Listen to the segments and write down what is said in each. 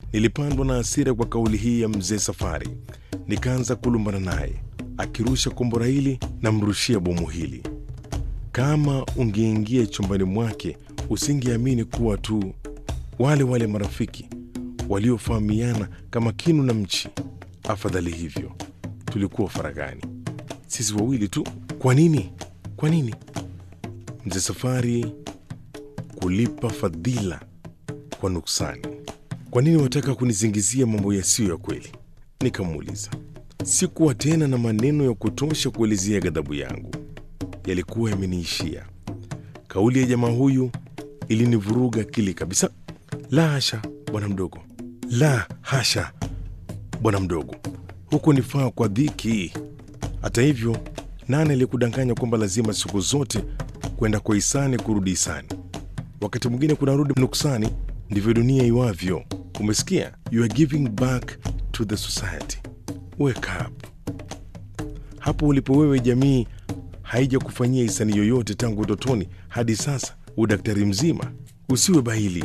Nilipandwa na hasira kwa kauli hii ya mzee Safari, nikaanza kulumbana naye. Akirusha kombora hili na mrushia bomu hili. Kama ungeingia chumbani mwake usingeamini kuwa tu wale wale marafiki waliofahamiana kama kinu na mchi. Afadhali hivyo, tulikuwa faragani sisi wawili tu. Kwa nini? Kwa nini mzee Safari kulipa fadhila kwa nuksani? Kwa nini wataka kunizingizia mambo yasiyo ya kweli? Nikamuuliza. Sikuwa tena na maneno ya kutosha kuelezea ghadhabu yangu, yalikuwa yameniishia. Kauli ya jamaa huyu ilinivuruga akili kabisa. La hasha, bwana mdogo, la hasha, bwana mdogo, huku nifaa kwa dhiki. Hata hivyo, nani aliyekudanganya kwamba lazima siku zote kwenda kwa hisani kurudi hisani? Wakati mwingine kunarudi nuksani. Ndivyo dunia iwavyo. Umesikia? You are giving back to the society. Wake up. Hapo ulipo wewe, jamii haija kufanyia hisani yoyote tangu utotoni hadi sasa, udaktari mzima. Usiwe bahili,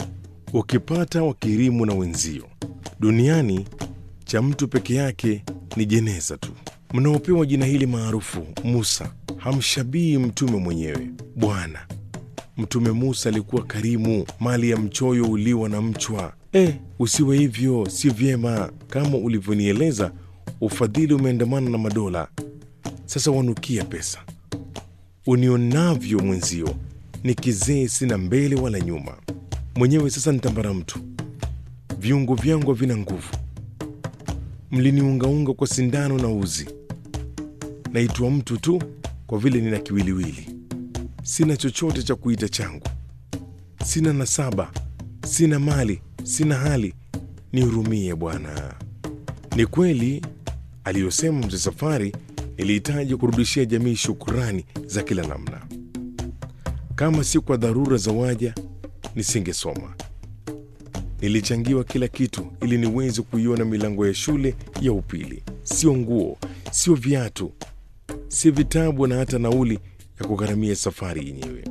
ukipata wakirimu na wenzio. Duniani cha mtu peke yake ni jeneza tu. Mnaopewa jina hili maarufu Musa hamshabii mtume mwenyewe. Bwana Mtume Musa alikuwa karimu, mali ya mchoyo uliwa na mchwa. Eh, usiwe hivyo, si vyema. Kama ulivyonieleza, ufadhili umeandamana na madola. Sasa wanukia pesa. Unionavyo mwenzio ni kizee, sina mbele wala nyuma. Mwenyewe sasa nitambara mtu, viungo vyangu havina nguvu. Mliniungaunga kwa sindano na uzi. Naitwa mtu tu kwa vile nina kiwiliwili. Sina chochote cha kuita changu, sina nasaba, sina mali, sina hali. Nihurumie Bwana. Ni kweli aliyosema mzee Safari. Nilihitaji kurudishia jamii shukurani za kila namna. Kama si kwa dharura za waja, nisingesoma. Nilichangiwa kila kitu ili niweze kuiona milango ya shule ya upili. Sio nguo, sio viatu, si vitabu na hata nauli ya kugharamia safari yenyewe.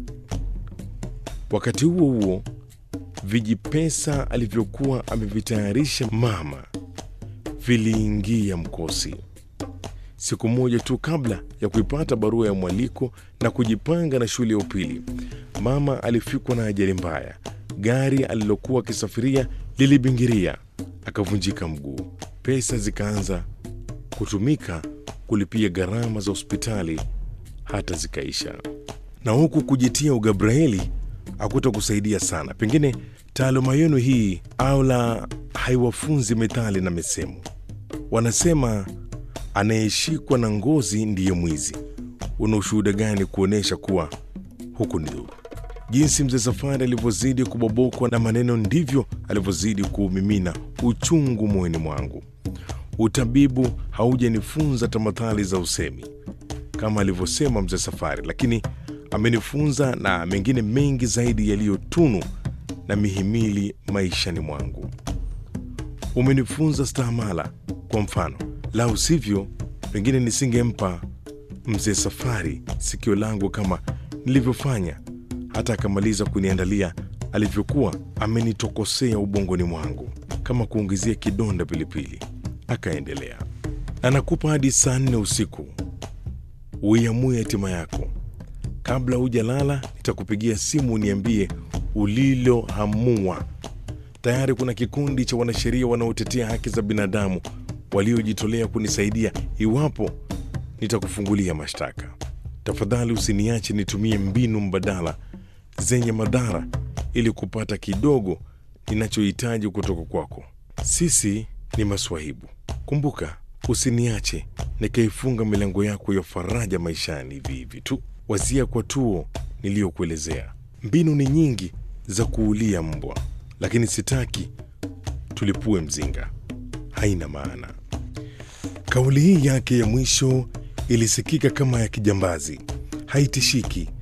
Wakati huo huo, vijipesa alivyokuwa amevitayarisha mama viliingia mkosi. Siku moja tu kabla ya kuipata barua ya mwaliko na kujipanga na shule ya upili, mama alifikwa na ajali mbaya. Gari alilokuwa akisafiria lilibingiria, akavunjika mguu. Pesa zikaanza kutumika kulipia gharama za hospitali hata zikaisha. Na huku kujitia ugabraeli akuta kusaidia sana. Pengine taaluma yenu hii au la haiwafunzi methali na misemo. Wanasema anayeshikwa na ngozi ndiye mwizi. Una ushuhuda gani kuonyesha kuwa huku ni dhuru? Jinsi mzee Safari alivyozidi kubobokwa na maneno, ndivyo alivyozidi kuumimina uchungu moyoni mwangu. Utabibu haujanifunza tamathali za usemi kama alivyosema mzee Safari, lakini amenifunza na mengine mengi zaidi yaliyotunu na mihimili maishani mwangu. Umenifunza stahamala, kwa mfano, la usivyo pengine nisingempa mzee Safari sikio langu kama nilivyofanya, hata akamaliza kuniandalia alivyokuwa amenitokosea ubongoni mwangu kama kuongezea kidonda pilipili. Akaendelea, anakupa hadi saa nne usiku uiamue hatima yako. Kabla hujalala, nitakupigia simu uniambie ulilohamua. Tayari kuna kikundi cha wanasheria wanaotetea haki za binadamu waliojitolea kunisaidia iwapo nitakufungulia mashtaka. Tafadhali usiniache nitumie mbinu mbadala zenye madhara ili kupata kidogo ninachohitaji kutoka kwako. Sisi ni maswahibu. Kumbuka, usiniache nikaifunga milango yako ya faraja maishani hivi hivi tu. Wazia kwa tuo niliyokuelezea. Mbinu ni nyingi za kuulia mbwa, lakini sitaki tulipue mzinga, haina maana. Kauli hii yake ya mwisho ilisikika kama ya kijambazi, haitishiki